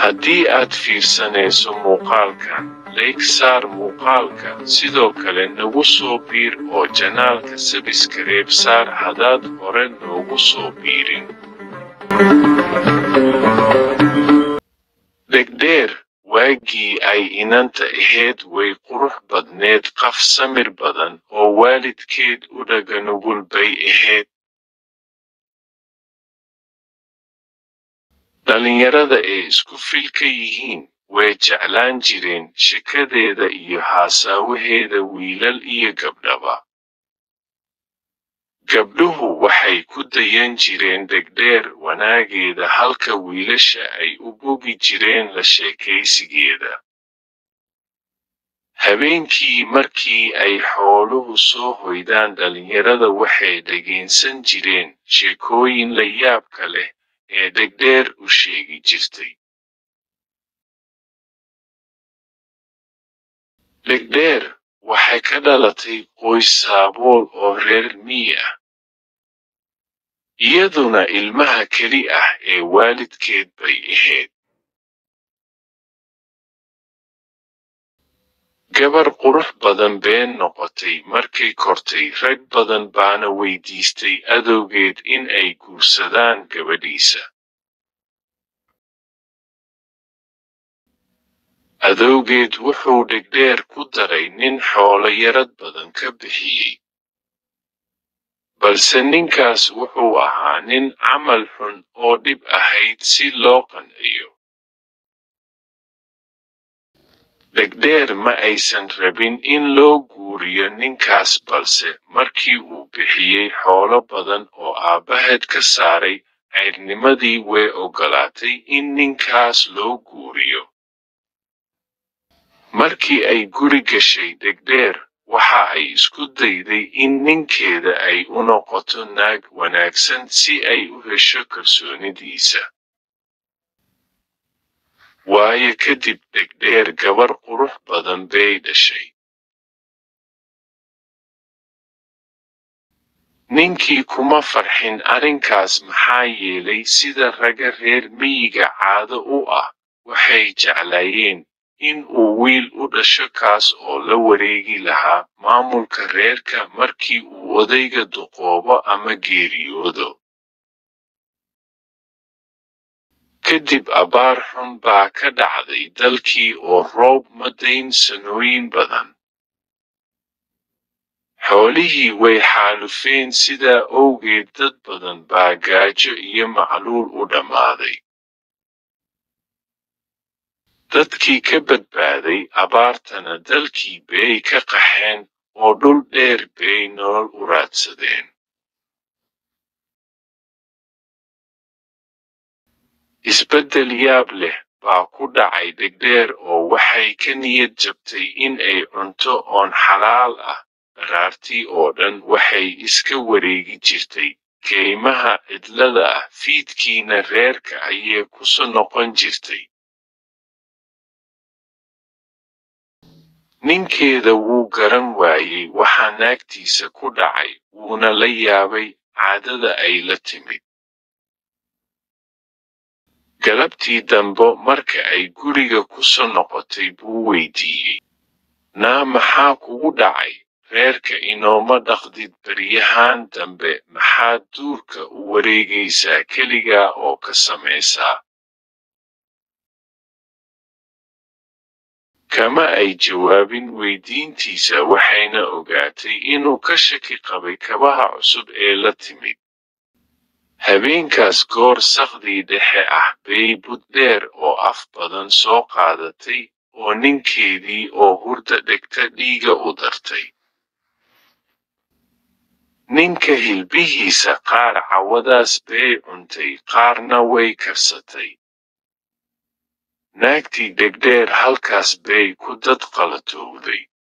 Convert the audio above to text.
haddii aad fiirsanayso muuqaalkan layg saar muuqaalka sidoo kale nagu soo biir oo janaalka sabiskareeb saar haddaad hore noogu soo biirin dhegdheer waagii ay inanta ahayd way qurux badneed qaf samir badan oo waalidkeed u dhaganugul bay ahayd dhallinyarada ay isku filka yihiin way jeclaan jireen shekadeeda iyo haasaawaheeda wiilal iyo gabdhaba gabdhuhu waxay ku dayan jireen dhegdheer wanaageeda halka wiilasha ay u bogi jireen la sheekaysigeeda habeenkii markii ay xooluhu soo hoydaan dhallinyarada waxay dhegaysan jireen sheekooyin la yaabka leh ee dhegdheer u sheegi jirtay dhegdheer waxay ka dhalatay qoys saabool oo reer miyi ah iyaduna ilmaha keli ah ee waalidkeed bay ahayd gabar qurux badan been noqotay markay kortay rag badan baana weydiistay adowgeed in ay guursadaan gabadhiisa adowgeed wuxuu dhegdheer ku daray nin xoolo yarad badan ka bixiyey balse ninkaas wuxuu ahaa nin camal xun oo dhib ahayd si loo qanciyo dhegdheer ma aysan rabin in loo guuriyo ninkaas balse markii uu bixiyey xoolo badan oo aabbaheed ka saaray cayrnimadii way oggolaatay in ninkaas loo guuriyo markii ay guri gashay dhegdheer waxa ay isku dayday in ninkeeda ay u noqoto naag wanaagsan si ay u hesho kalsoonidiisa waayo kadib dhegdheer gabar qurux badan bay dhashay ninkii kuma farxin arrinkaas maxaa yeelay sida ragga reer miyiga caado u ah waxay jeclaayeen in uu wiil u dhasho kaas oo la wareegi lahaa maamulka reerka markii uu odayga duqoobo ama geeriyoodo kadib abaar xun baa ka dhacday dalkii oo roob ma dayn sanooyin badan xoolihii way xaalufeen sidaa owgeed dad badan baa gaajo iyo macluul u dhammaaday dadkii ka badbaaday abaartana dalkii bay ka qaxeen oo dhul dheer bay nolol u raadsadeen isbeddel yaab leh baa ku dhacay dhegdheer oo waxay ka niyad jabtay in ay cunto oon xalaal ah dharaartii oo dhan waxay iska wareegi jirtay keymaha cidlada ah fiidkiina reerka ayay ku soo noqon jirtay ninkeeda wuu garan waayey waxaa naagtiisa ku dhacay wuuna la yaabay caadada ay la timid galabtii dambo marka ay guriga ku soo noqotay buu weydiiyey naa maxaa kugu dhacay reerka inooma dhaqdid baryahaan dambe maxaad duurka u wareegaysaa keligaa oo ka samaysaa kama ay jawaabin weydiintiisa waxayna ogaatay inuu ka shaki qabay kabaha cusub ee la timid habeenkaas goor sakhdii dhexe ah bay buddheer oo af badan soo qaadatay oo ninkeedii oo hurda dhegta dhiiga u dartay ninka hilbihiisa qaar cawadaas bay cuntay qaarna way karsatay naagtii dhegdheer halkaas bay ku dad qalatowday